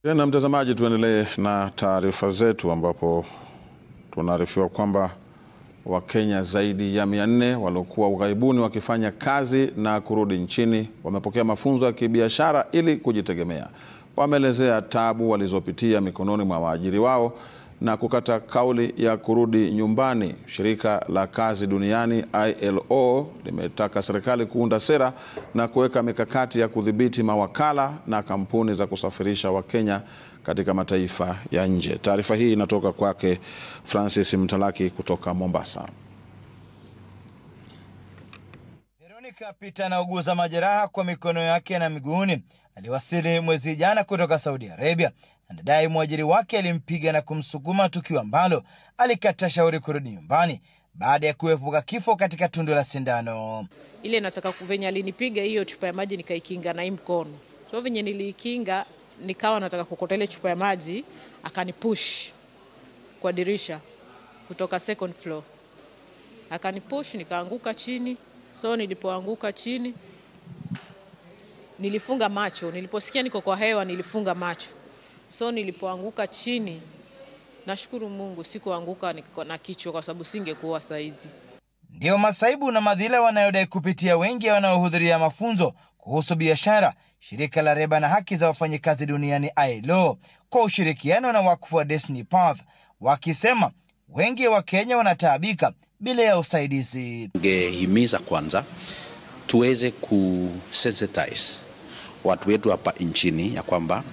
Tena mtazamaji, tuendelee na taarifa zetu ambapo tunaarifiwa kwamba Wakenya zaidi ya mia nne waliokuwa ughaibuni wakifanya kazi na kurudi nchini wamepokea mafunzo ya kibiashara ili kujitegemea. Wameelezea tabu walizopitia mikononi mwa waajiri wao na kukata kauli ya kurudi nyumbani. Shirika la kazi duniani ILO limetaka serikali kuunda sera na kuweka mikakati ya kudhibiti mawakala na kampuni za kusafirisha Wakenya katika mataifa ya nje. Taarifa hii inatoka kwake Francis Mtalaki kutoka Mombasa. Veronica Peter anauguza majeraha kwa mikono yake na miguuni. Aliwasili mwezi jana kutoka Saudi Arabia. Anadai mwajiri wake alimpiga na kumsukuma, tukio ambalo alikata shauri kurudi nyumbani baada ya kuepuka kifo katika tundu la sindano. ile nataka venye alinipiga hiyo chupa ya maji nikaikinga na hii mkono, so venye niliikinga nikawa nataka kukota ile chupa ya maji, akanipush kwa dirisha kutoka second floor, akanipush nikaanguka chini. So nilipoanguka chini nilifunga macho, niliposikia niko kwa hewa nilifunga macho. So nilipoanguka chini, nashukuru Mungu sikuanguka niko na kichwa, kwa sababu singekuwa saizi. Ndiyo masaibu na madhila wanayodai kupitia wengi wanaohudhuria mafunzo kuhusu biashara. Shirika la Reba na haki za wafanyikazi duniani ILO kwa ushirikiano na wakfu wa Destiny Path wakisema wengi wa Kenya wanataabika bila ya usaidizi. Ngehimiza kwanza tuweze kusensitize watu wetu hapa nchini ya kwamba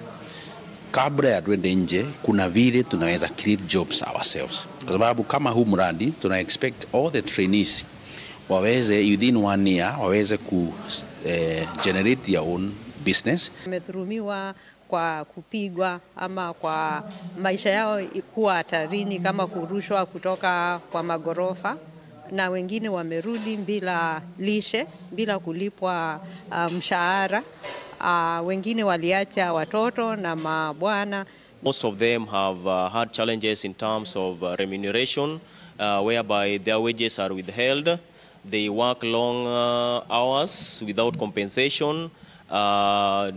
kabla ya tuende nje, kuna vile tunaweza create jobs ourselves, kwa sababu kama huu mradi tuna expect all the trainees waweze within one year waweze ku eh, generate their own business. wamedhulumiwa kwa kupigwa ama kwa maisha yao kuwa hatarini kama kurushwa kutoka kwa magorofa, na wengine wamerudi bila lishe, bila kulipwa uh, mshahara. Uh, wengine waliacha watoto na mabwana. Most of them have uh, had challenges in terms of uh, remuneration, uh, whereby their wages are withheld. They work long uh, hours without compensation, uh,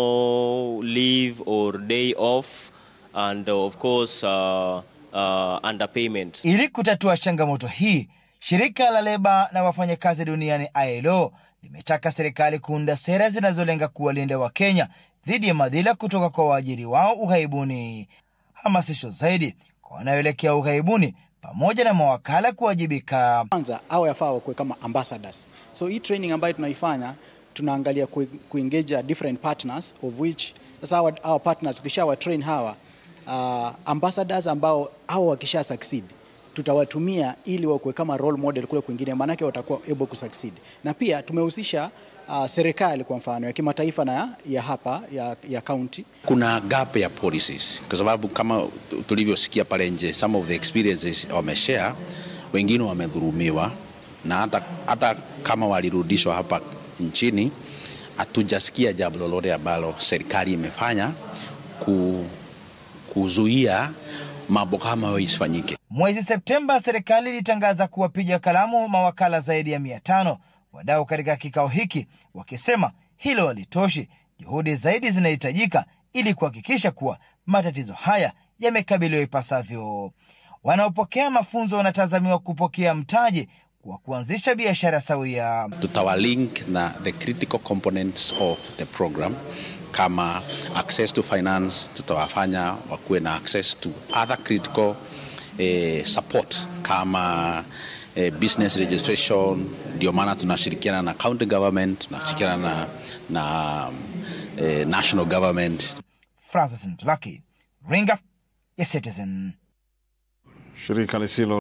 no leave or day off, and uh, of course, uh, uh, underpayment. Ili kutatua changamoto hii, shirika la leba na wafanyakazi duniani ILO limetaka serikali kuunda sera zinazolenga kuwalinda Wakenya dhidi ya madhila kutoka kwa waajiri wao ughaibuni. Hamasisho zaidi kwa wanaoelekea ughaibuni pamoja na mawakala kuwajibika. kwanza au yafaa wakuwe kama ambassadors. So hii training ambayo tunaifanya tunaangalia ku, kuengage different partners of which sasa hawa, hawa partners tukishawa train hawa uh, ambassadors ambao hao wakisha succeed tutawatumia ili wakuwe kama role model kule kwingine, maanake watakuwa able ku succeed. Na pia tumehusisha uh, serikali kwa mfano ya kimataifa na ya hapa ya, ya county Kuna gap ya policies, kwa sababu kama tulivyosikia pale nje, some of the experiences wameshare, wengine wamedhulumiwa, na hata, hata kama walirudishwa hapa nchini, hatujasikia jambo lolote ambalo serikali imefanya ku, kuzuia mambo kama hayo isifanyike. Mwezi Septemba, serikali ilitangaza kuwapiga kalamu mawakala zaidi ya mia tano. Wadau katika kikao hiki wakisema hilo halitoshi, juhudi zaidi zinahitajika ili kuhakikisha kuwa matatizo haya yamekabiliwa ipasavyo. Wanaopokea mafunzo wanatazamiwa kupokea mtaji wa kuanzisha biashara sawia. tutawalink na the critical components of the program kama access to finance, tutawafanya wakuwe na access to other critical eh, support kama eh, business registration. Ndio maana tunashirikiana na county government, tunashirikiana na, na eh, national government. Francis Mtulaki, Ringa ya Citizen. Shirika lisilo